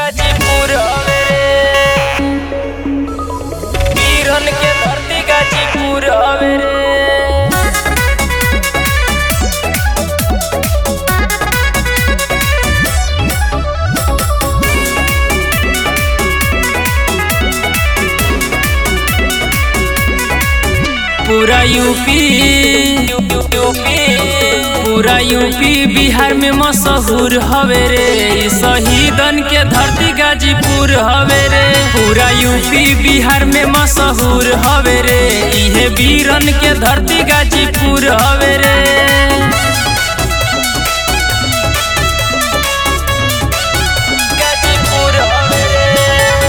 गाजीपुर हवे रे वीरन के धरती गाजीपुर हवे रे पूरा यूपी यूपी पूरा यूपी बिहार में मशहूर हवे रे ई शहीदन के धरती गाजीपुर हवे रे पूरा यूपी बिहार में मशहूर हवे रे इहे वीरन के धरती गाजीपुर हवे रे गाजीपुर हवे रे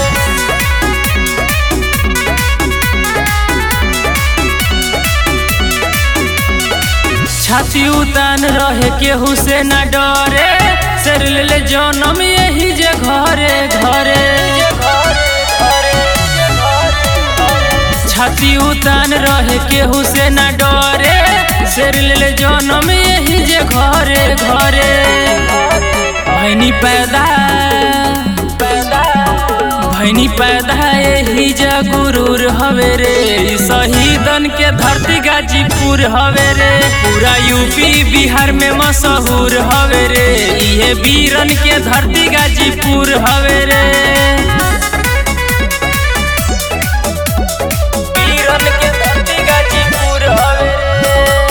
छाती उतान रहे केहू से न डरे सर ले जनम यही जे घरे घरे छाती उतान रहे केहू से न डरे सर ले जनम यही जे घरे घरे भैनी पैदा भैनी पैदा यही जा गुरूर हवे रे ई शहीदन के धरती गाजीपुर हवे रे पूरा यूपी बिहार में मशहूर हवे रे इहे वीरन के धरती गाजीपुर हवे रे वीरन के धरती गाजीपुर हवे रे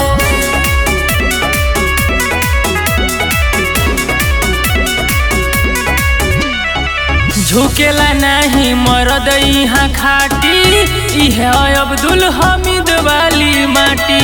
झुकेला नहीं मरद यहाँ खाटी इहे अब्दुल हमीद वाली माटी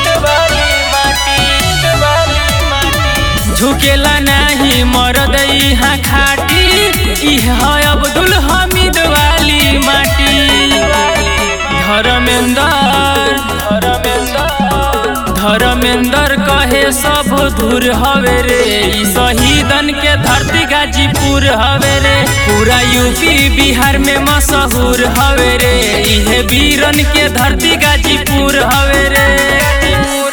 झुकेला नहीं मरद यहाँ खाटी इहे अब्दुल हमीद वाली माटी धर्मेंद्र धर्मेंद्र धर्मेंद्र कहे सब दूर हवे रे ई शहीदन के धरती गाजीपुर हवे रे पूरा यूपी बिहार में मशहूर हवे रे इहे वीरन के धरती गाजीपुर हवे रे